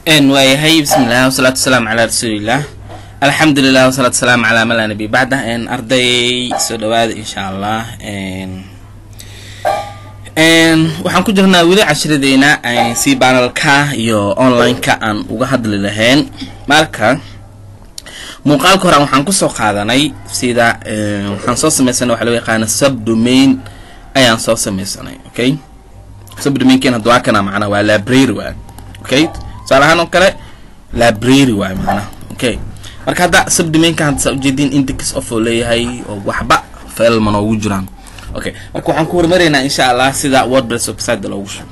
waayahay bismillaah wasalaatu wasalaamu calaa rasuulillaah alxamdulilah wasalaatu wasalaamu calaa man laa nabiy bacda arday soo dhawaada insha allah waxaan ku jirnaa weli cashiradeyna si banalka iyo online-ka aan uga hadli lahayn marka muuqaalka horan waxaan kusoo qaadanay sida waxaan soo sameysanay waxa loo yaqaana subdomain ayaan soo sameysanay okay subdomainken hadda waa kana macnaa waa library waa okay tusaale ahaan oo kale library waay macnaha okay marka hadda subdomainka hadda saa ujeediin index of oo leeyahay oo waxba failma noogu jiraan okay marka waxaan ku hormaraynaa insha allah sida wordpress website loogu shubo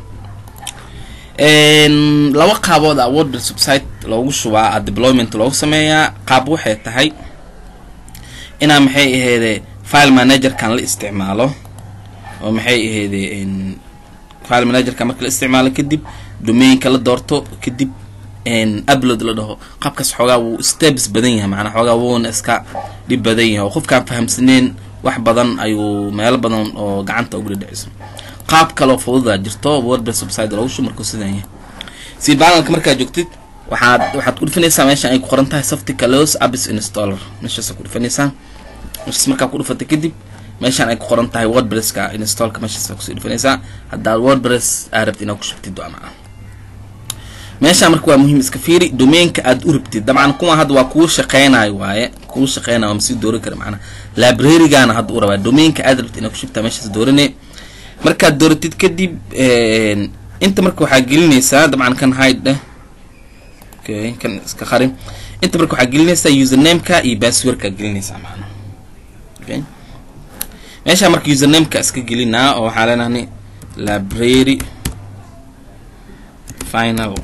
laba qaabood a wordpress website loogu shubaa a deployment loogu sameeyaa qaab waxay tahay inaa maxay aheede file managerkan la isticmaalo oo maxay aheede file managerka marka la isticmaalo kadib domainka la doorto kadib upload la dhaho qaabkaas xoogaa wuu steps badan yahay macnaa xoogaa wuuna iska dhib badan yahay oo qofkaan fahamsaneen wax badan ayuu meelo badan oo gacanta ugu dhadhiciso qaab kaloo fududaa jirto wordpress website loogu shubo markuu sidan yahay si banalka markaad joogtid waxaad waxaad ku dhufanaysaa meeshan ay ku qoran tahay softicalos apps installer meeshaas ku dhufanaysaa meeshaas markaa ku dhufatay kadib meeshaan ay ku qoran tahay wordpresska installka meeshaas kusii dhufanaysaa haddaad wordpress aa rabtid inaad ku shubtid waa macna meeshaan marka waa muhiim iska fiiri domainka aad u rabtid dabcan kuwa hadda waa kuu shaqeynayo waaye kuu shaqeynayo waa masii dooran kara macnaa librarygana hadda u rabaa domainka aad rabtid inaad ku shubtaa meeshaas doorane markaad dooratid kadib inta marka waxaa gelinaysaa dabcan kan hide dheh okay kan iska qari inta marka waxaa gelinaysaa usernameka iyo passwordka gelinaysaa macnaa okay meeshaa marka usernameka iska gelinaa oo waxaa leenahay library final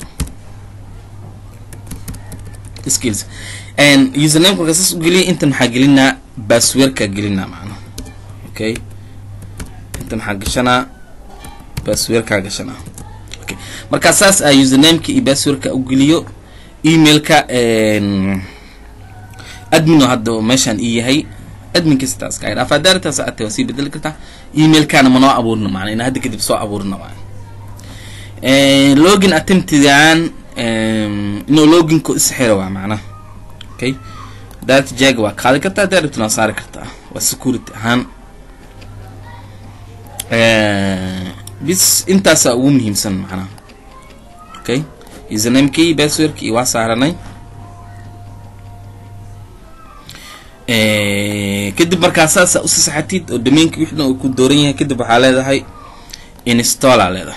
skills and username marka saas u geliya intan maxaa gelinaa passwordka gelinaa macnaa okay intan maxaa gashanaa passwordkaa gashanaa okay markaa saas a usernameka iyo passwordka u geliyo emailka admin oo hadda meeshaan ii yahay adminka sidaas ka idhaaf daartaas ate waa sii bedeli kartaa emailkana ma noo abuurina macnaa ina hadda kadib soo abuurina waa login attemptigan inuu loginko isxiro waa macnaha okay data jaga waa qaadi kartaa daarabtuna waa saari kartaa waa security ahaan bis intaasaa ugu muhiimsan macnaha okay usernamekii passwordkii waa saaranay kadib markaa saasa usi saxatid oo domainka wixdan uu ku dooran yahay kadib waxaa leedahay installa leedahay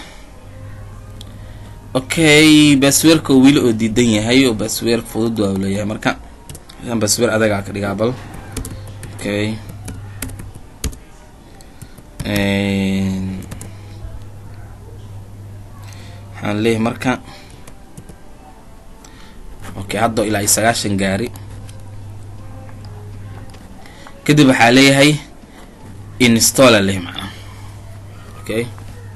okay basweerka oo weli oo diidan yahay oo basweer fudud waa leeyahay marka an basweer adagaa ka dhigaa bal okay waxaan leeyahay marka okay hadda ilaa iyo sagaashan gaari kadib waxaa leeyahay installa leh macnaa okay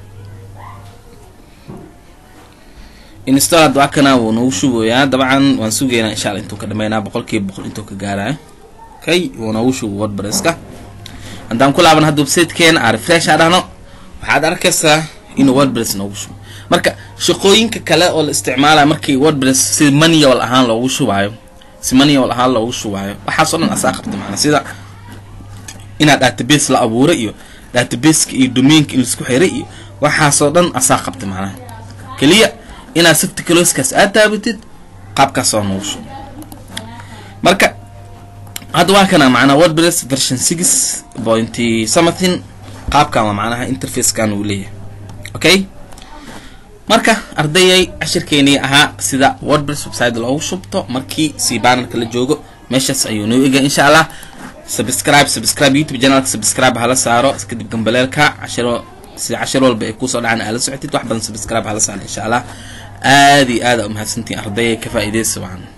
install hadda waa kana wuu nagu shubayaa dabcan waan sugaynaa insha alla intuu ka dhameynaa boqol kiiba boqol intuu ka gaaraayo okay wuu nagu shubo wordpresska haddaan ku laaban hadda websitekeena aa refresh aa dhahno waxaad arkaysaa inuu wordpress noogu shubo marka shaqooyinka kale oo la isticmaalayo markii wordpress si manual ahaan loogu shubaayo si manual ahaan loogu shubaayo waxaasoo dhan asaa qabta macnaa sida inaad database la abuuray iyo databaseka iyo domainka in laisku xiray iyo waxaasoo dhan asaa qabta macnaha keliya inaad softicaloskaas aad taabatid qaabkaas oo noogu shubo marka hadda waa kana macnaa wordpress version six pointy something qaabkan waa macnaha interfacekan uu leeyahay okay marka ardayay cashirkeenii ahaa sida wordpress website loogu shubto markii si banarka la joogo meeshaas ayuu noo ega insha allah subscribe subscribe youtube channelka subscribe hala saaro kadib gambaleelka cashiro sida cashir walba ay kusoo dhacaan aala socotid wax badan subscribe hala saaro insha allah aada iyo aada umahadsantiin ardayay ka faa'iidaysa wacan